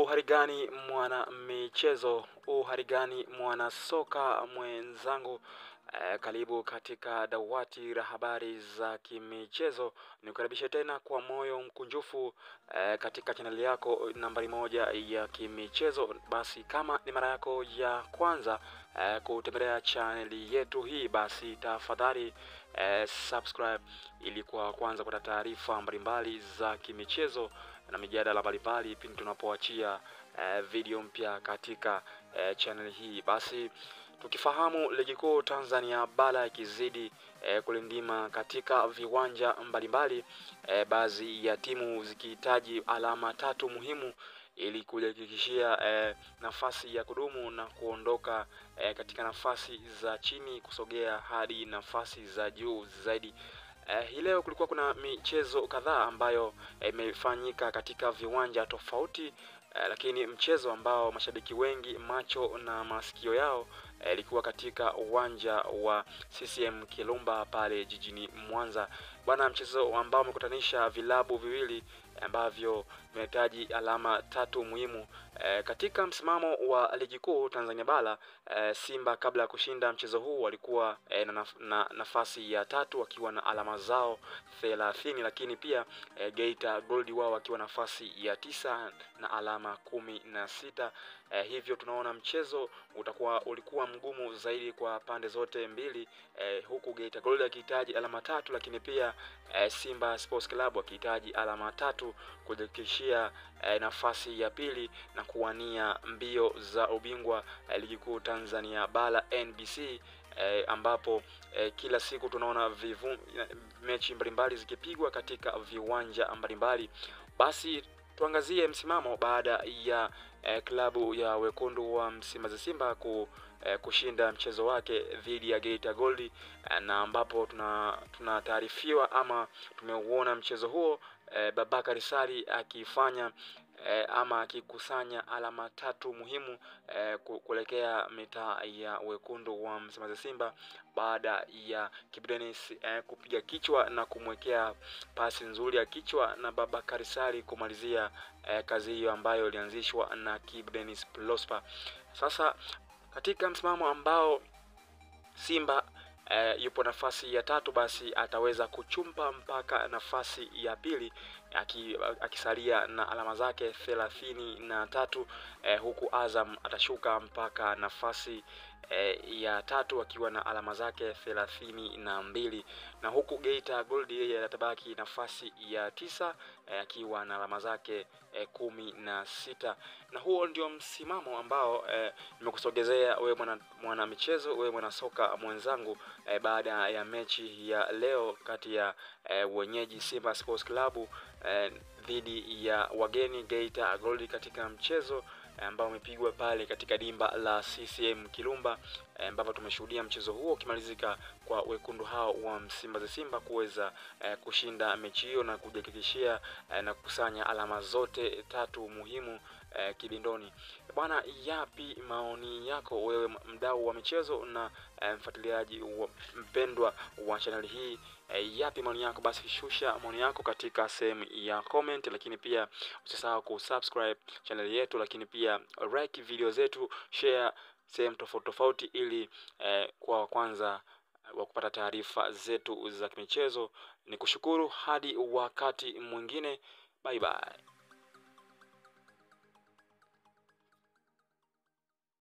Uharigani mwana michezo, uharigani mwana soka mwenzangu. Eh, karibu katika dawati la habari za kimichezo. Nikukaribishe tena kwa moyo mkunjufu eh, katika chaneli yako nambari moja ya kimichezo. Basi kama ni mara yako ya kwanza eh, kutembelea chaneli yetu hii, basi tafadhali eh, subscribe ili kwa kwanza kupata taarifa mbalimbali za kimichezo na mijadala mbalimbali pindi tunapoachia eh, video mpya katika eh, channel hii. Basi tukifahamu ligi kuu Tanzania bara ikizidi eh, kulindima katika viwanja mbalimbali eh, baadhi ya timu zikihitaji alama tatu muhimu ili kujihakikishia eh, nafasi ya kudumu na kuondoka eh, katika nafasi za chini kusogea hadi nafasi za juu zaidi. Eh, hii leo kulikuwa kuna michezo kadhaa ambayo imefanyika katika viwanja tofauti eh, lakini mchezo ambao mashabiki wengi macho na masikio yao ilikuwa eh, katika uwanja wa CCM Kirumba pale jijini Mwanza. Bwana, mchezo ambao umekutanisha vilabu viwili ambavyo vinahitaji alama tatu muhimu e, katika msimamo wa ligi kuu Tanzania bara e, Simba kabla ya kushinda mchezo huu walikuwa e, na, na nafasi ya tatu wakiwa na alama zao thelathini, lakini pia e, Geita Gold wao wakiwa nafasi ya tisa na alama kumi na sita. E, hivyo tunaona mchezo utakuwa ulikuwa mgumu zaidi kwa pande zote mbili e, huku Geita Gold akihitaji alama tatu, lakini pia e, Simba Sports Club akihitaji alama tatu kujihakikishia e, nafasi ya pili na kuwania mbio za ubingwa e, ligi kuu Tanzania bara NBC e, ambapo e, kila siku tunaona vivu, mechi mbalimbali zikipigwa katika viwanja mbalimbali. Basi tuangazie msimamo baada ya eh, klabu ya wekundu wa Msimbazi Simba ku, eh, kushinda mchezo wake dhidi ya Geita Gold eh, na ambapo tuna tunataarifiwa ama tumeuona mchezo huo eh, Babakari Sari akifanya eh, ama akikusanya alama tatu muhimu eh, kuelekea mitaa ya wekundu wa Msimbazi Simba baada ya Kibu Denis eh, kupiga kichwa na kumwekea pasi nzuri ya kichwa na Babakari Sari kumalizia eh, kazi hiyo ambayo ilianzishwa na Kibu Denis Prosper. Sasa katika msimamo ambao Simba Uh, yupo nafasi ya tatu, basi ataweza kuchumpa mpaka nafasi ya pili akisalia na alama zake thelathini na tatu uh, huku Azam atashuka mpaka nafasi uh, ya tatu akiwa na alama zake thelathini na mbili na huku Geita Gold yeye atabaki nafasi ya tisa akiwa uh, na alama zake uh, kumi na sita na huo ndio msimamo ambao nimekusogezea uh, wewe mwana, mwana michezo wewe mwana soka mwenzangu E, baada ya mechi ya leo kati ya e, wenyeji Simba Sports Club e, dhidi ya wageni Geita Gold katika mchezo ambao umepigwa pale katika dimba la CCM Kirumba ambapo e, tumeshuhudia mchezo huo ukimalizika kwa wekundu hao wa Msimbazi Simba kuweza e, kushinda mechi hiyo na kujihakikishia e, na kukusanya alama zote tatu muhimu e, kibindoni. Bwana, yapi maoni yako wewe mdau wa michezo na e, mfuatiliaji wa, mpendwa wa chaneli hii e, yapi maoni yako? Basi shusha maoni yako katika sehemu ya comment, lakini pia usisahau kusubscribe chaneli yetu, lakini pia like video zetu, share sehemu tofauti tofauti, ili eh, kwa kwanza wa kupata taarifa zetu za kimichezo. Ni kushukuru hadi wakati mwingine, bye bye.